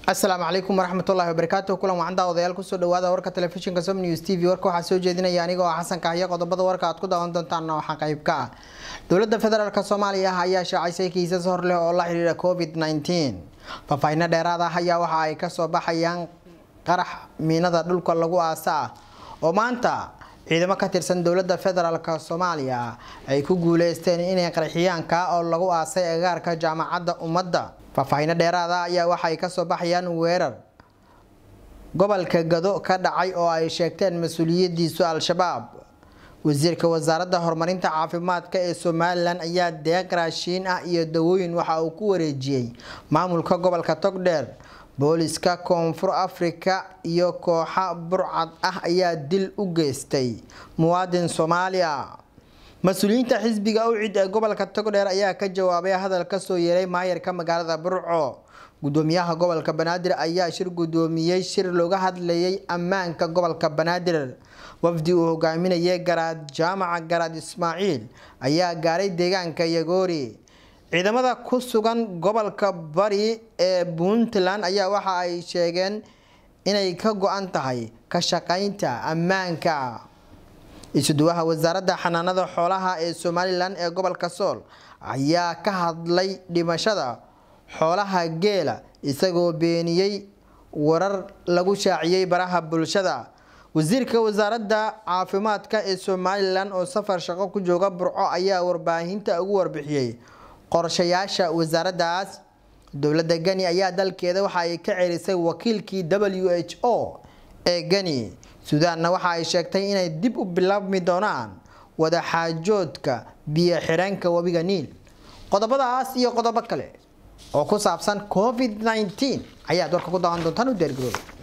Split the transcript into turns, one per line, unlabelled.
asalaamu calaykum waraxmatullahi wabarakaatu kulan wacan daawadayaal kusoo dhawaada warka telefishinka som news t v warka waxaa soo jeedinaya anigoo ah xasan kahyo qodobada warka aad ku daawan doontaanna waxaa qayb ka ah dowladda federaalk soomaaliya ayaa shaacisay kiisas hor leh oo la xidhiidha covid 19 faahfaahinno dheeraad ah ayaa waxa ay kasoo baxayaan qarax miinada dhulka lagu aasa ah oo maanta ciidamo ka tirsan dowladda federaalk soomaaliya ay ku guuleysteen inay qarxiyaanka oo lagu aasay agaarka jaamacadda ummadda faahfaahinno dheeraada ayaa waxay kasoo baxayaan weerar gobolka gado ka dhacay oo ay sheegteen mas-uuliyadiisu al-shabaab wasiirka wasaaradda horumarinta caafimaadka ee somalilan ayaa deeq raashiin ah iyo dawooyin waxa uu ku wareejiyey maamulka gobolka togdheer booliska koonfur afrika iyo kooxa burcad ah ayaa dil u geystay muwaadin soomaaliya mas-uuliyiinta xisbiga u cid ee gobolka togdheer ayaa ka jawaabay hadal kasoo yeeray maayarka magaalada burco gudoomiyaha gobolka banaadir ayaa shir gudoomiyey shir looga hadlayay ammaanka gobolka banaadir wafdi uu hogaaminayay garaad jaamaca garaad ismaaciil ayaa gaaray deegaanka yagoori ciidamada ku sugan gobolka bari ee puntland ayaa waxa ay sheegeen inay ka go-an tahay ka shaqaynta ammaanka isuduwaha wasaaradda xanaanada xoolaha ee somalilan ee gobolka sool ayaa ka hadlay dhimashada xoolaha geela isagoo beeniyey warar lagu shaaciyey baraha bulshada wasiirka wasaaradda caafimaadka ee somalilan oo safar shaqo ku jooga burco ayaa warbaahinta ugu warbixiyey qorshayaasha wasaaraddaas dowladda geni ayaa dalkeeda waxa ay ka cerisay wakiilkii w h o ee geni suudaanna waxa ay sheegtay inay dib u bilaabmi doonaan wadaxaajoodka biyo xireenka webiga niil qodobadaas iyo qodobo kale oo ku saabsan covid 19 ayaad warka ku daawan doontaan u deergarooba